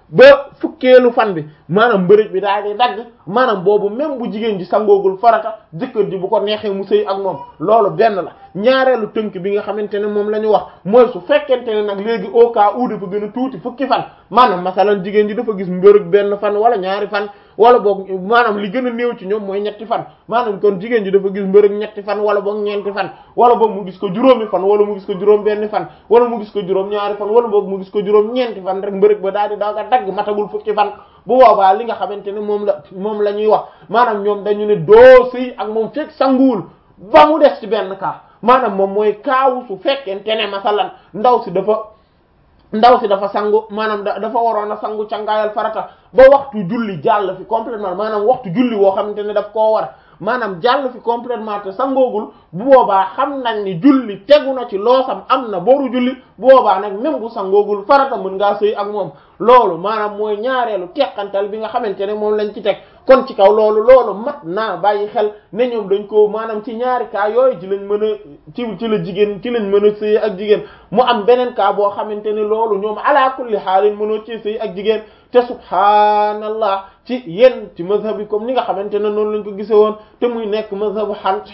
ba fukkeelu fan bi maanaam mbërëg bi daal di dagg maanaam boobu même bu jigéen ji sangoogul farata jëkkër ji bu ko neexee mu sëy ak moom loolu benn la ñaareelu tënk bi nga xamante ne moom la ñu wax mooy su fekkente ne nag léegi au cas où dafa gën a tuuti fukki fan maanaam masalan jigéen ji dafa gis mbërëg benn fan wala ñaari fan wala boog maanaam li gën a néew ci ñoom mooy ñetti fan maanaam kon jigéen ji dafa gis mbërëg ñetti fan wala boog ñeenti fan wala boog mu gis ko juróomi fan wala mu gis ko juróom benn fan wala mu gis ko juróom ñaari fan wala boog mu gis ko juróom ñeenti fan rek mbërëg ba daal di daaga dagg matagul fukki fan bu boobaa li nga xamante ne moom la moom la ñuy wax maanaam ñoom dañu ne doo sëy ak moom fekk sanguwul ba mu des ci benn cas maanaam moom mooy kaawu su fekkente ne masalan ndaw si dafa ndaw si dafa sangu maanaam dafa waroon a sangu cangaayal farata ba waxtu julli jàll fi complètement maanaam waxtu julli woo xamante ne daf koo war maanaam jàll fi complètement te sangoogul bu boobaa xam nañ ni julli tegu na ci loosam am na boru julli bu boobaa nag même bu sangoogul farata mën ngaa sëy ak moom loolu maanaam mooy ñaareelu teqantal bi nga xamante ne moom lañ ci teg kon ci kaw loolu loolu mat naa bàyyi xel ne ñoom dañ ko maanaam ci ñaari cas yooyu ci lañ mën a ci ci la jigéen ci lañ mën a sëy ak jigéen mu am beneen cas boo xamante ne loolu ñoom ala kulli xaalin mënoo ci sëy ak jigéen te subhaanallah ci yenn ci mazhab yi comme ni nga xamante ne noonu lañ ko gise woon te muy nekk mazhabu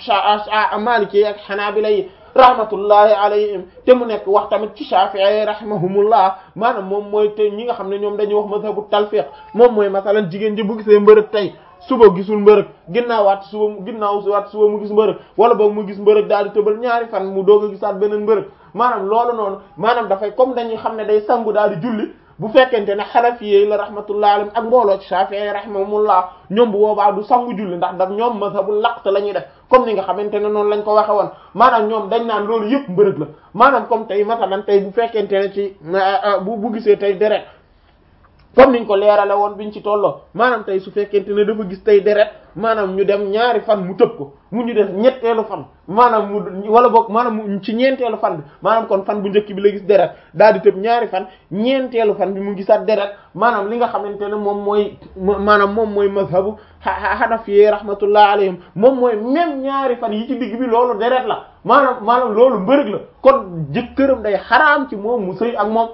xan maliki ak xanaabila yi rahmatullahi alayhim te mu nekk wax tamit ci Shafi'i rahimahumullah maanaam moom mooy te ñi nga xam ne ñoom dañuy wax mazhabu talfiq moom mooy masalan jigéen ji bu gisee mbërëg tey suba gisul mbërëg ginnaaw waat suba ginnaaw waat suba mu gis mbërëg wala boog mu gis mbërëg daal di tëbal ñaari fan mu doog a gisaat beneen mbërëg maanaam loolu noonu maanaam dafay comme dañuy xam ne day sangu daal di julli bu fekkente ne xanafiyey la rahmatullah alayhim ak mbooloo ci Shafi'i rahimahumullah ñoom bu boobaa du sangu julli ndax daf ñoom mazhabul laqt la ñuy def comme ni nga xamante ne noonu lañ ko waxe woon maanaam ñoom dañ naan loolu yëpp mbërëg la maanaam comme tey masalan tey bu fekkente ne ci bu bu gisee tey deret comme niñ ko leerale woon biñ ci tolloo maanaam tey su fekkente ne dafa gis tey deret maanaam ñu dem ñaari fan mu tëb ko mu ñu def ñetteelu fan maanaam mu wala boog maanaam mu ci ñeenteelu fan bi maanaam kon fan bu njëkk bi la gis deret daal di tëb ñaari fan ñeenteelu fan bi mu gisaat deret maanaam li nga xamante ne moom mooy maanaam moom mooy mazhabu hanafi rahmatullah alayhim moom mooy même ñaari fan yi ci digg bi loolu deret la maanaam maanaam loolu mbërëg la kon jëkkëram day xaraam ci moom mu sëy ak moom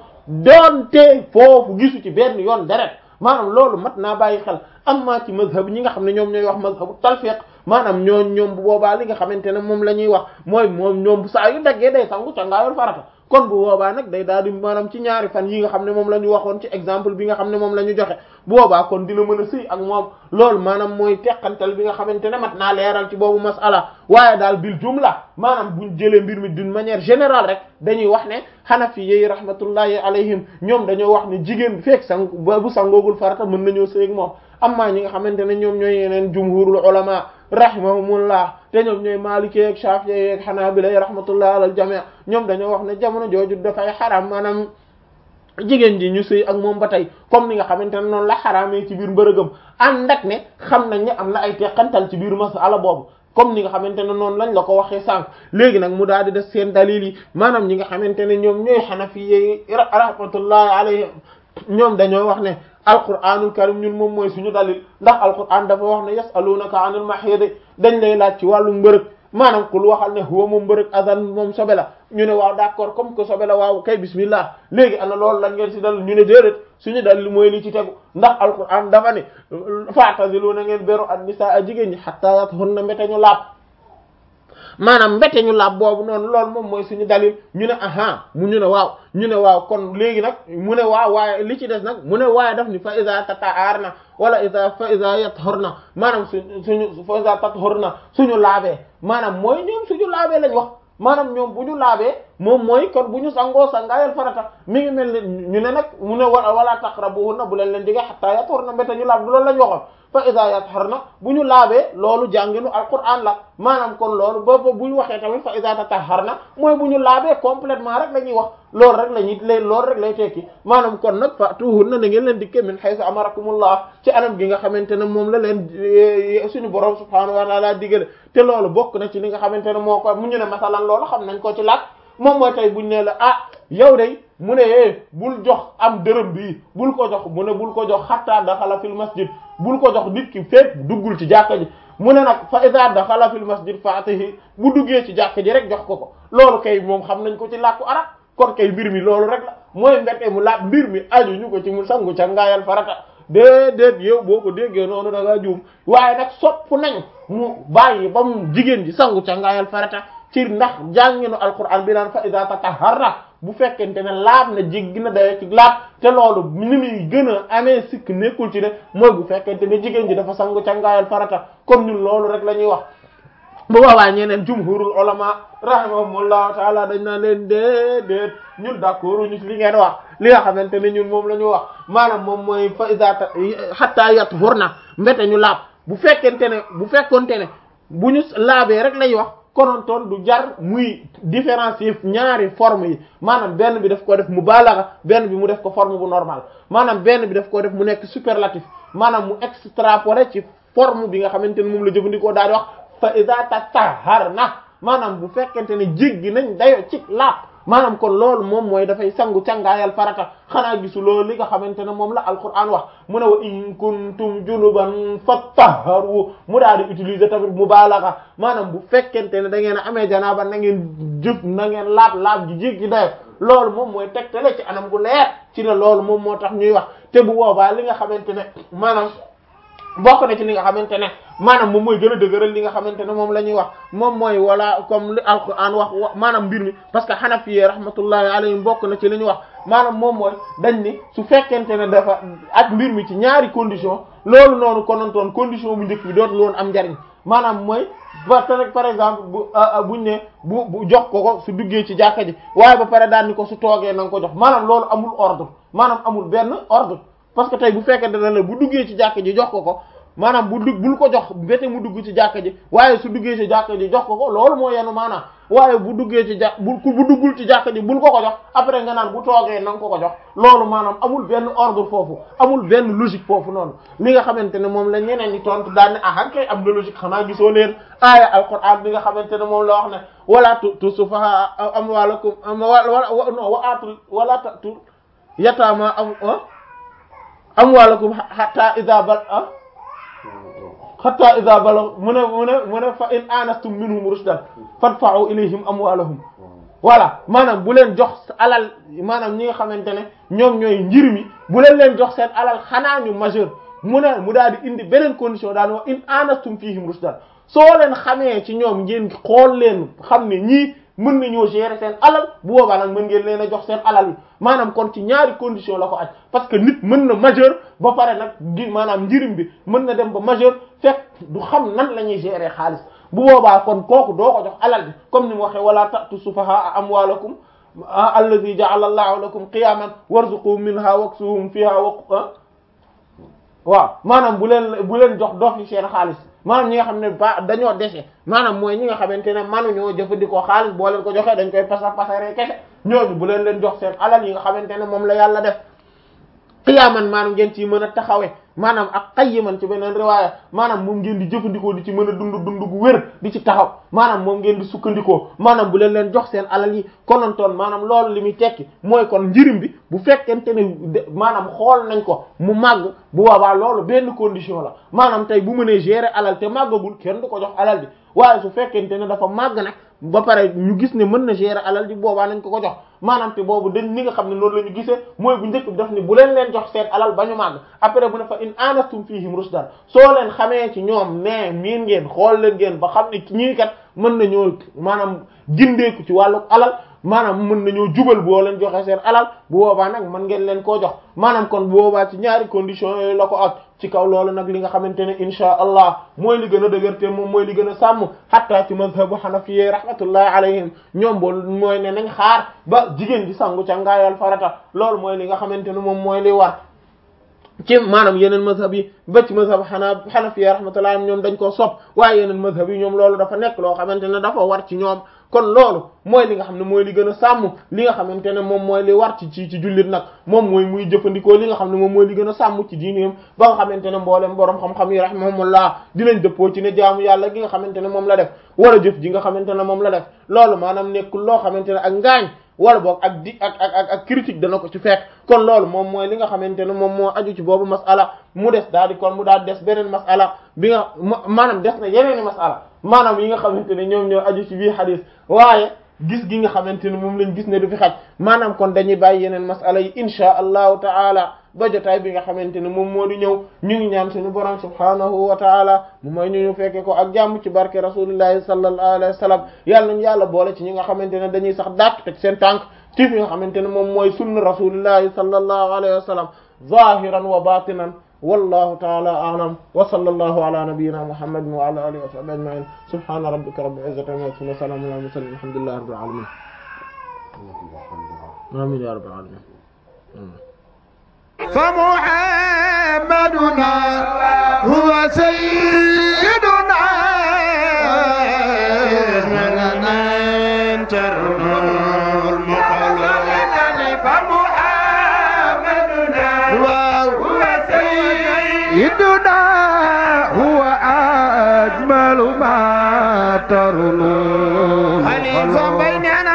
doonte foofu gisu ci benn yoon deret maanaam loolu mat naa bàyyi xel amma ci mazhab ñi nga xam ne ñoom ñooy wax mazhabu talfiq maanaam ñooñ ñoom bu boobaa li nga xamante ne moom la ñuy wax mooy moom ñoom saa yu daggee day sangu ca ngaayoon farata kon bu boobaa nag day daal di maanaam ci ñaari fan yi nga xam ne moom la ñu waxoon ci exemple bi nga xam ne moom la ñu joxe bu boobaa kon dina mën a sëy ak moom loolu maanaam mooy teqantal bi nga xamante ne mat naa leeral ci boobu masala waaye daal bil jumla maanaam buñ jëlee mbir mi d'une manière générale rek dañuy wax ne xanafi yi rahmatullahi alayhim ñoom dañoo wax ne jigéen bi fekk sang bu sangoogul farata mën nañoo sëy ak moom amma ñi nga xamante ne ñoom ñooy yeneen jumhurul ulama rahimahumullah te ñoom ñooy maliki ak shafi'i ak hanabila rahmatullah alal jami' ñoom dañoo wax ne jamono jooju dafay xaram maanaam jigéen ji ñu sëy ak moom ba tey comme ni nga xamante ne noonu la xaraamee ci biir mbërëgam ànd ak ne xam nañ ne am na ay teqantal ci biir masala boobu comme ni nga xamante ne noonu lañ la ko waxee sànq léegi nag mu daal di def seen dalil yi maanaam ñi nga xamante ne ñoom ñooy xanafi rahmatullahi alayhim ñoom dañoo wax ne alquranul karim ñun moom mooy suñu dalil ndax alquran dafa wax ne yasalunaka anil mahid dañ lay laaj ci wàllu mbërëg maanaam kul waxal ne huwa moom mbërëg azan moom sobe la ñu ne waaw d'accord comme que sobe la waaw kay bismillah léegi ana loolu lan ngeen ci dal ñu ne déedéet suñu dalil mooy li ci tegu ndax alquran dafa ne fa'tazilu na ngeen beru an nisaa a jigéen ñi hatta yathunna mbete ñu laab maanaam mbete ñu laab boobu noonu loolu moom mooy suñu dalil ñu ne aha mu ñu ne waaw ñu ne waaw kon léegi nag mu ne waaw waaye li ci des nag mu ne waaye daf ni fa iza tata'arna wala iza fa iza yathurna maanaam suñu suñu fa iza tathurna suñu laabee maanaam mooy ñoom suñu laabee lañ wax maanaam ñoom bu ñu laabee moom mooy kon bu ñu sangoo sangaayal farata mi ngi mel ni ñu ne nag mu ne wa wala taqrabuhunna bu leen leen jege hatta yathurna mbete ñu laab du loolu lañ waxoon fa iza yatharna bu ñu laabee loolu jànginu alquran la maanaam kon loolu boobu bu ñu waxee tamit fa iza tatahharna mooy bu ñu laabee complètement rek la ñuy wax loolu rek la ñuy lay loolu rek lay tekki maanaam kon nag fatuhunna na ngeen leen dikke min haythu amarakumullah ci anam gi nga xamante ne moom la leen suñu borom subhanahu wa ta'ala digale te loolu bokk na ci li nga xamante ne moo ko mu ñu ne masalan loolu xam nañ ko ci laaj moom mooy tey buñ ne la ah yow day mu ne eh bul jox am dërëm bi bul ko jox mu ne bul ko jox hatta daxala fil masjid bul ko jox nit ki fépp duggul ci jàkka ji mu ne nag fa iza daxala fil masjid fatihi bu duggee ci jàkka ji rek jox ko ko loolu kay moom xam nañ ko ci làkku arab kon kay mbir mi loolu rek la mooy mbete mu laab mbir mi aju ñu ko ci mu sangu cangaayal farata déedéet yow boo ko déggee noonu da ngaa juum waaye nag sopp nañ mu bàyyi ba mu jigéen ji sangu cangaayal farata ci ndax jànginu alquran bi naan fa iza tatahharna bu fekkente ne laab na jéggi na dayo ci laab te loolu ni muy gën a amee sikk nekkul ci ne mooy bu fekkente ne jigéen ji dafa sangu cangaayal farata comme ñun loolu rek la ñuy wax bu boobaa ñeneen jumhurul ulama rahimahumullahu taala dañ naa leen déedéet ñun d'accord ñu ci li ngeen wax li nga xamante ne ñun moom la ñu wax maanaam moom mooy fa iza hatta yathurna mbete ñu laab bu fekkente ne bu fekkonte ne bu ñu laabee rek lay wax konontoon du jar muy différencier ñaari forme yi maanaam benn bi daf ko def mubalagha benn bi mu def ko forme bu normal maanaam benn bi daf ko def mu nekk superlatif maanaam mu extrapoler ci forme bi nga xamante ne moom la jëfandikoo daal di wax fa iza tatahharna maanaam bu fekkente ne jéggi nañ dayo ci laab maanaam kon loolu moom mooy dafay sangu cangaayal farata xanaa gisu loolu li nga xamante ne moom la alquran wax mu ne wa in kuntum junuban fattaharu mu daal di utiliser tamit mubalagha maanaam bu fekkente ne da ngeen a amee janaaba na ngeen jëf na ngeen laab laab ji jéggi dayo loolu moom mooy tegtale ci anam gu leer ci ne loolu moom moo tax ñuy wax te bu boobaa li nga xamante ne maanaam bokk na ci li nga xamante ne maanaam moom mooy gën a dëgëral li nga xamante ne moom la ñuy wax moom mooy wala comme li alquran wax maanaam mbir mi parce que xanafi rahmatullahi alayhim bokk na ci li ñuy wax maanaam moom mooy dañ ni su fekkente ne dafa ak mbir mi ci ñaari condition loolu noonu konontoon condition bu njëkk bi dootul woon am njariñ maanaam mooy ba par exemple bu buñ ne bu bu jox ko ko su duggee ci jàkka ji waaye ba pare daal ni ko su toogee na nga ko jox maanaam loolu amul ordre maanaam amul benn ordre parce que tey bu fekkente ne la bu duggee ci jàkka ji jox ko ko maanaam bu dugg bul ko jox bete mu dugg ci jàkka ji waaye su duggee ci jàkka ji jox ko ko loolu moo yenu maanaam waaye bu duggee ci jà bu bu duggul ci jàkka ji bul ko ko jox après nga naan bu toogee na nga ko ko jox loolu maanaam amul benn ordre foofu amul benn logique foofu noonu li nga xamante ne moom la ñeneen ñi tontu daan ne ah kay am na logique xanaa gisoo leen aaya alquran bi nga xamante ne moom la wax ne wala tu tu sufaha amwalakum wala non wa atul wala tu yataama am amwalakum hatta idha bal hatta idha balaw mu ne mu ne mu ne fa in anastum minhum rushdan fadfa'u ilayhim amwalahum voilà maanaam bu leen jox alal maanaam ñi nga xamante ne ñoom ñooy njir mi bu leen leen jox seen alal xanaa ñu majeur mu ne mu daal di indi beneen condition daal wax in anastum fihim rushdan soo leen xamee ci ñoom ngeen xool leen xam ne ñii mën nañoo gérer seen alal bu boobaa nag mën ngeen leen a jox seen alal yi maanaam kon ci ñaari condition la ko aj parce que nit mën na majeur ba pare nag di maanaam njirim bi mën na dem ba majeur fekk du xam nan la ñuy gérer xaalis bu boobaa kon kooku doo ko jox alal bi comme ni mu waxee wala ta'tu sufaha amwalakum allazi ja'ala Allahu lakum qiyaman warzuquhum minha waksuhum fiha wa waaw maanaam bu leen bu leen jox dof yi seen xaalis maanaam ñi nga xam ne ba dañoo dese maanaam mooy ñi nga xamante ne manuñoo jëfandikoo xaalis boo leen ko joxee dañ koy pasar pasaree kese ñooñu bu leen leen jox seen alal yi nga xamante ne moom la yàlla def xiyaaman maanaam ngeen ci mën a taxawee maanaam ak qayyiman ci beneen riwaaya maanaam moom ngeen di jëfandikoo di ci mën a dund dund gu wér di ci taxaw maanaam moom ngeen di sukkandikoo maanaam bu leen leen jox seen alal yi konontoon maanaam loolu li muy tekki mooy kon njirim bi bu fekkente ne maanaam xool nañ ko mu màgg bu boobaa loolu benn condition la maanaam tey bu mënee gérer alal te màggagul kenn du ko jox alal bi waaye su fekkente ne dafa màgg nag ba pare ñu gis ne mën na gérer alal ji boobaa nañ ko ko jox maanaam te boobu dañ ni nga xam ne noonu la ñu gisee mooy bu njëkk bi daf ni bu leen leen jox seen alal ba ñu màgg après bu ne fa in anastum fihim rushdan soo leen xamee ci ñoom ne miin ngeen xool leen ngeen ba xam ne ñii kat mën nañoo maanaam gindeeku ci wàllu alal maanaam mën nañoo jubal boo leen joxe seen alal bu boobaa nag mën ngeen leen koo jox maanaam kon bu boobaa ci ñaari conditions yooyu la ko ak ci kaw loolu nag li nga xamante ne insha allah mooy li gën a dëgër te moom mooy li gën a sàmm hatta ci mazhabu hanafiyye rahmatullahi alayhim ñoom bool mooy ne nañ xaar ba jigéen ji sangu ca ngaayal farata loolu mooy li nga xamante ne moom mooy li war ci maanaam yeneen mazhab yi ba ci mazhab xanaa hanafiyye rahmatullahi ñoom dañ koo sopp waaye yeneen mazhab yi ñoom loolu dafa nekk loo xamante ne dafa war ci ñoom kon loolu mooy li nga xam ne mooy li gën a sàmm li nga xamante ne moom mooy li war ci ci ci jullit nag moom mooy muy jëfandikoo li nga xam ne moom mooy li gën a sàmm ci diineem ba nga xamante ne mboolem borom xam-xam yi rahimahumullah dinañ dëppoo ci ne jaamu yàlla gi nga xamante ne moom la def wala jëf ji nga xamante ne moom la def loolu maanaam nekkul loo xamante ne ak ngaañ wala boog ak di ak ak ak critique dana ko ci fekk kon loolu moom mooy li nga xamante ne moom moo aju ci boobu masala mu des daal di kon mu daal des beneen masala bi nga maanaam des na yeneeni masala maanaam yi nga xamante ne ñoom ñoo aju ci bii xadis waaye gis gi nga xamante ne moom lañ gis ne du fi xaj maanaam kon dañuy bàyyi yeneen masala yi insha allahu taala ba jotaay bi nga xamante ne moom moo di ñëw ñu ngi ñaan suñu borom subhanahu wa taala mu may ñu ñu fekke ko ak jàmm ci barke rasulillahi sallallahu alayhi wa sallam yàlla nañu yàlla boole ci ñi nga xamante ne dañuy sax dàkk teg seen tànk ci fi nga xamante ne moom mooy sunna rasulillahi sallallahu alayhi wa sallam zahiran wa batinan wallahu taala a'lam wa sallallahu ala nabiyyina muhammadin wa ala alihi wa sahbihi ajma'in subhana rabbika rabbil izzati amma yasifun wa salamun ala mursalin alhamdulillahi rabbil alamin amin ya rabbal alamin فمحمدنا هو سيدنا لنا انترنا المخلص فمحمدنا هو سيدنا هو أجمل ما ترنون خليفة بيننا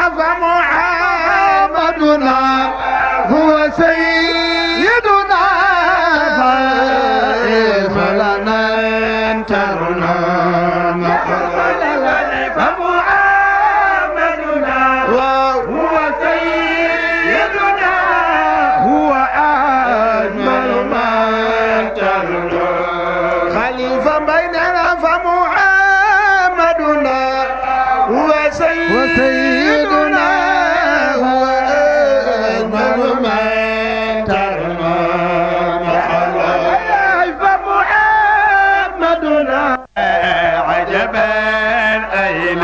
فمحمدنا هو سيدنا فلنا انترنا فمحمدنا هو سيدنا هو أجمل ما ترنا خليفة بيننا فمحمدنا هو سيدنا هو أجمل ما ترنا فمحمدنا عجبا أين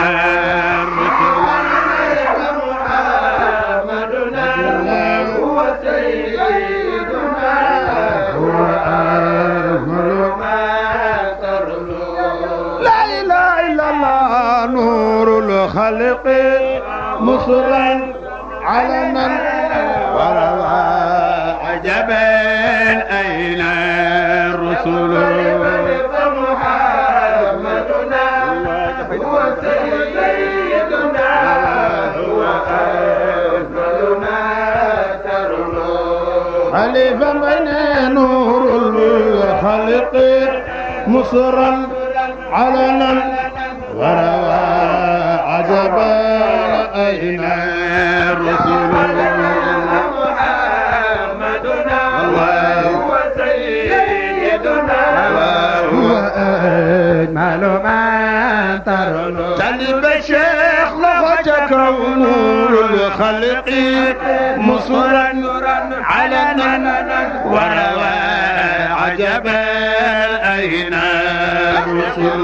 محمدنا هو سيدنا هو أجمل ما لا إله إلا الله نور الخلق مصرا علنا وروى عجبا أين الرسل محمدنا هو سيدنا هو أجمل ما ترنو خليفة من نور الخلق مصرا علنا وروى عجبا أين الرسل محمدنا هو سيدنا هو أجمل ما ترنو تلب الشيخ لغتك ونور الخلق مصرا علنا وروى عجبا أين الرسل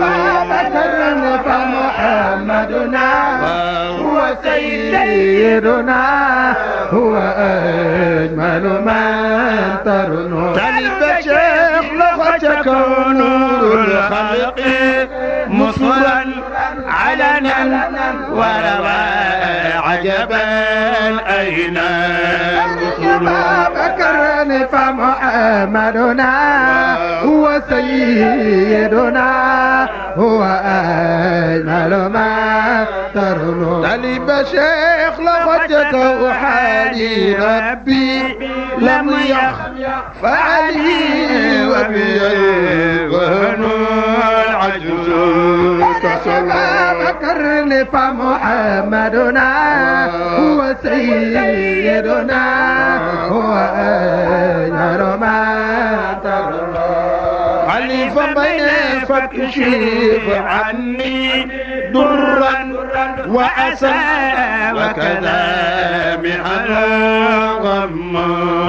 فمحمدنا هو سيدنا هو أجمل من ترنو تلب الشيخ لغتك ونور الخلق مصرا علنا وروى عجبا أين الرسل بكرني فمحمدنا هو سيدنا هو أجمل ما ترنو طلب شيخ لغتك وحالي ربي لم يخف علي وبي الوهن العجز كسلا بكرني فمحمدنا هو سيدنا هو أجمل ما ترنو خليفة بين فاكشف عني درا وأسى وكذا محنا غم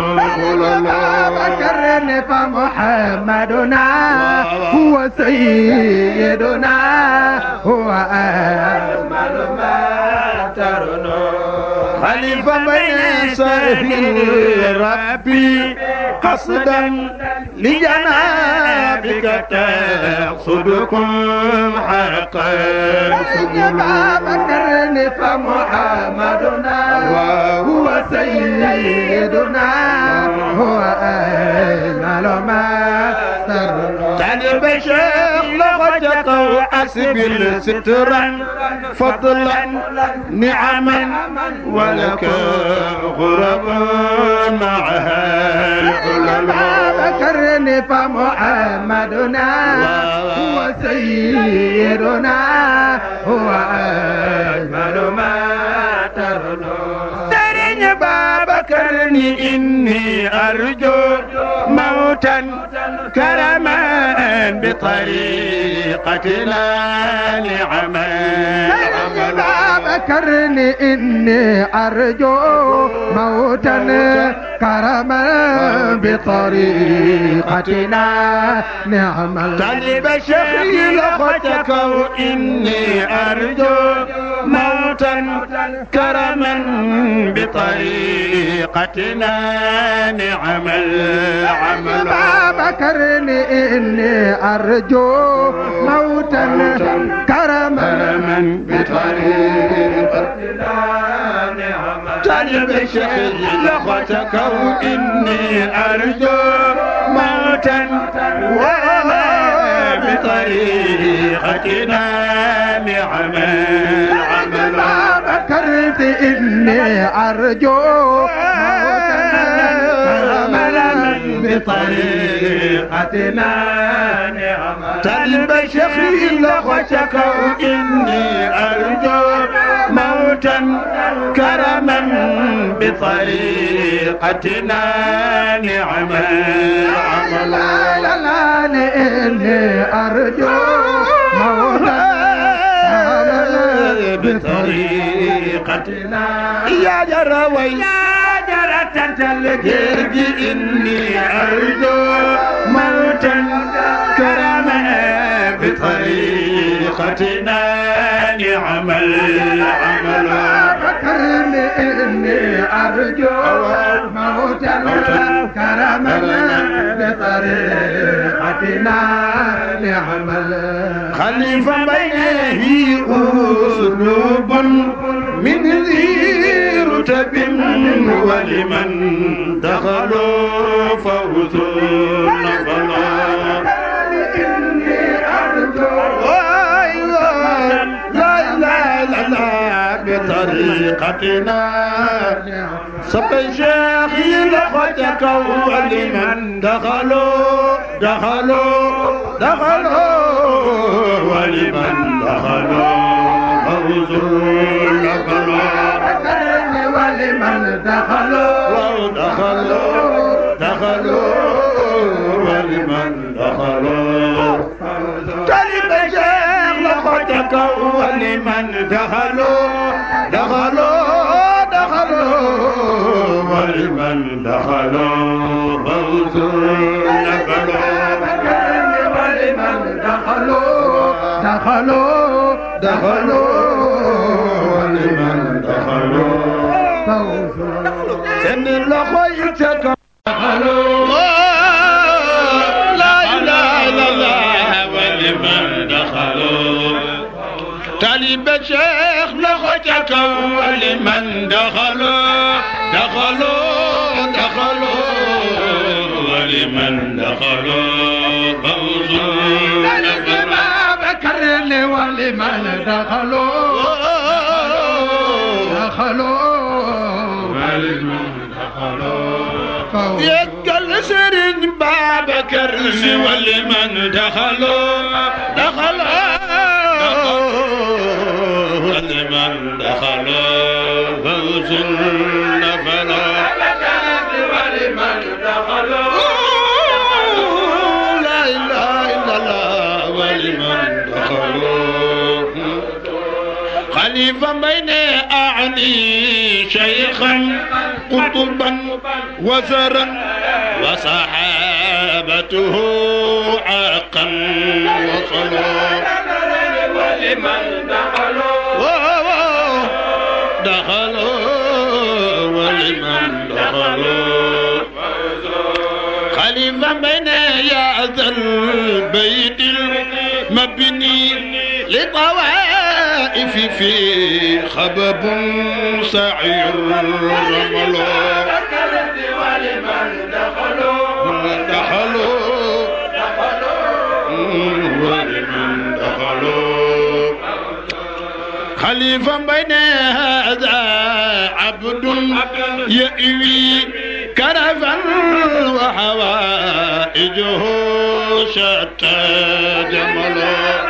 بكرني فمحمدنا هو سيدنا هو أجمل ما ترنو خليفة بين سيف ربي قصدا لجنابك تقصدكم حقا سبلا بكرني فمحمدنا هو سيدنا هو أجمل ما ترنو تنب شيخ لغتك وأسبل سترا فضلا نعما ولك غرب معها العلماء بكرني فمحمدنا هو سيدنا هو أجمل ما بكر إني أرجو موتا كرما بطريقتنا لعمل بكرني إني أرجو موتا كرما بطريقتنا نعمل طلب شيخي لختك وإني أرجو موتا كرما بطريقتنا نعمل عمل بكرني إني أرجو موتا كرما طلب شيخي لختك وإني أرجو موتا وما بطريقتنا لعمل عمل بكرت إني أرجو عملا بطريقتنا نعمل طلب شيخي لختك وإني أرجو موتا كرما بطريقتنا نعمل عمل لا لا لا إني أرجو موتا بطريقتنا يا جروي يا جرة الجرج إني أرجو موتا كرما بطريقتنا نعمل عمل بكرني إني أرجو موتا كرما بطريقتنا نعمل خلف بينه أسلوب من ذي رتب ولمن دخلوا فوز نفلا لا لا لا لا بطريقتنا صب الشيخ لختك ولمن دخلوا دخلوا دخلوا ولمن دخلوا فوز نفلا بكرني ولمن دخلوا لو دخلوا دخلوا ولمن دخلوا طلب شيخ لختك ولمن دخلوا دخلوا دخلوا ولمن دخلوا فوز نفلوا بكرني ولمن دخلوا دخلوا دخلوا ولمن دخلوا فوز سن لخيتك دخلوا لا اله الا الله ولمن دخلوا طالب شيخ لختك ولمن دخلوا دخلوا دخلوا ولمن دخلوا فوز بكرني ولمن دخلوا دخلوا ولمن دخلوا فوز يقل سرج باب كرس ولمن دخلوا دخلوا ولمن دخلوا فوز نفلا ولمن دخلوا لا اله الا الله ولمن دخلوا خليفة بين أعني شيخا قطبا وزرا وصحابته عاقا وصلوا ولمن دخلوا دخلوا ولمن دخلوا خليفة بين يا ذا البيت المبني لطوائف في خبب سعير رمل ولمن دخلوا دخلوا ولمن دخلوا خليفة بين هذا عبد يأوي كرفا وحوائجه شتى جملا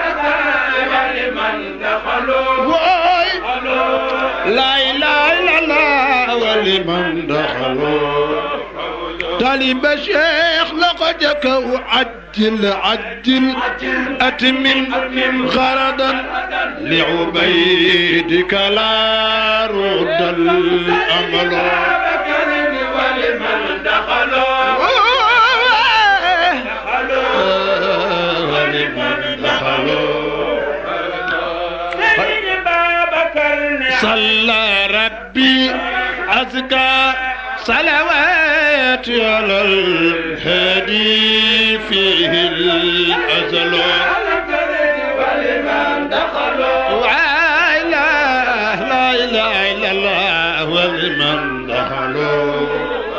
ولمن دخلوا لا إله إلا الله ولمن دخلوا طالب شيخ لقد وعجل عجل أتمم غرضا لعبيدك لا رد الأمل ولمن دخلوا ولمن دخلوا سيد بابكر صلى ربي أزكى صلوات على الهادي فيه الأزل ولمن دخلوا لا إله لا إله إلا الله ولمن دخلوا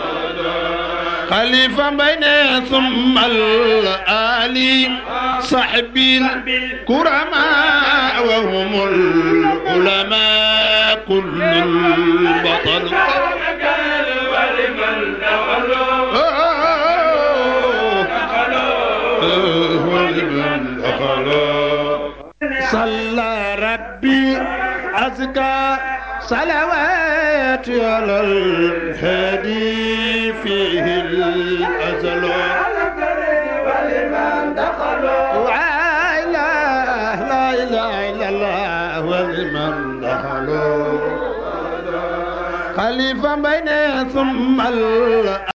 خليفة بين ثم الآلي صحبي الكرماء وهم العلماء كل البطل ولمن دخلوا ولمن دخلوا صلى ربي أزكى صلوات على الهادي فيه الأزل ولمن دخلوا لا إله لا إله إلا الله ولمن دخلوا خليفة بين ثم